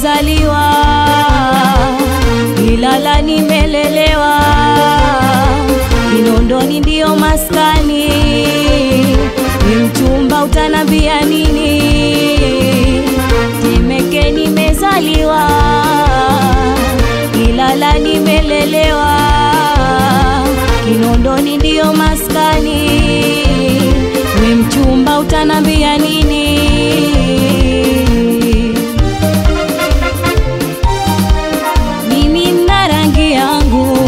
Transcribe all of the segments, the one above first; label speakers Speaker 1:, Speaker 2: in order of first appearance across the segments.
Speaker 1: nimezaliwa, Ilala nimelelewa, Kinondoni ndiyo maskani, ni mchumba utanambia nini? Temeke nimezaliwa, Ilala nimelelewa, Kinondoni ndiyo maskani, we mchumba utanambia nini? Mimi na rangi yangu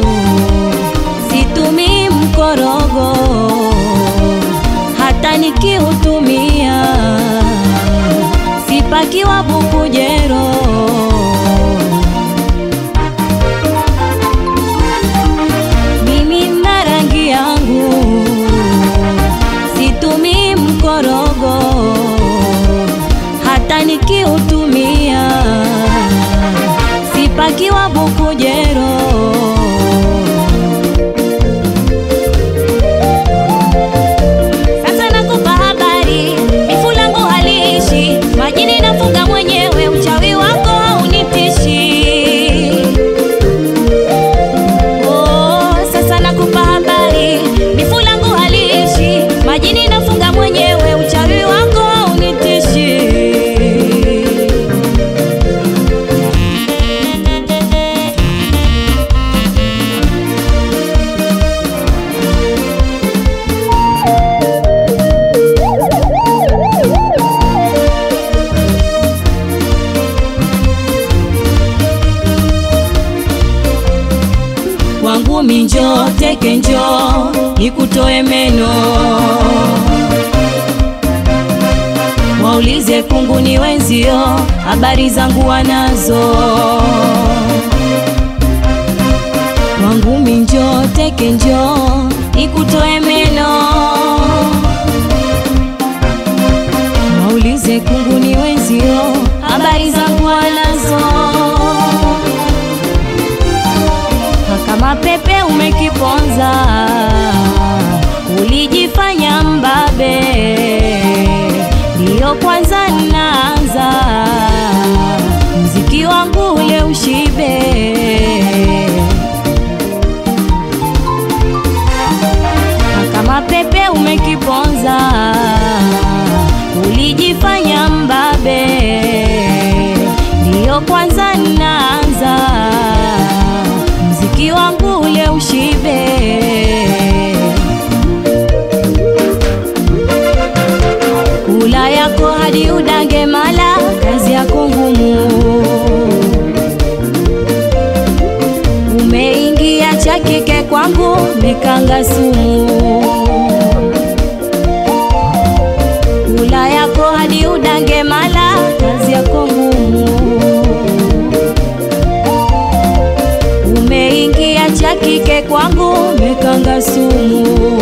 Speaker 1: situmii mkorogo, hata nikiutumia sipakiwa bukujero. Mimi na rangi yangu situmii mkorogo, hata nikiutumia sipakiwa bukujero. Sasa nakupa habari, mifu langu haliishi majini, nafuga mwenyewe, uchawi wako haunitishi. Oh, sasa nakupa habari, mifu langu haliishi majini, nafuga mwenyewe, uchawi wako haunitishi. Kwangu minjo teke njo nikutoe meno, waulize kungu ni wenzio, habari zangu wanazo. Kwangu minjo teke njo nikutoe meno, waulize kungu ni wenzio, habari zangu wanazo kama pepe umekiponza, ulijifanya mbabe, ndiyo kwanza naanza mziki wangu ule ushibe. Kama pepe umekiponza, ulijifanya mbabe, ndiyo kwanza naanza mziki wangu ule ushibe. Kula yako hadi udange mala, kazi yako ngumu. Umeingia cha kike kwangu, mekanga sumu. Kula yako hadi udange mala, kazi yako ngumu. Umeingia cha kike kwangu, mekanga sumu.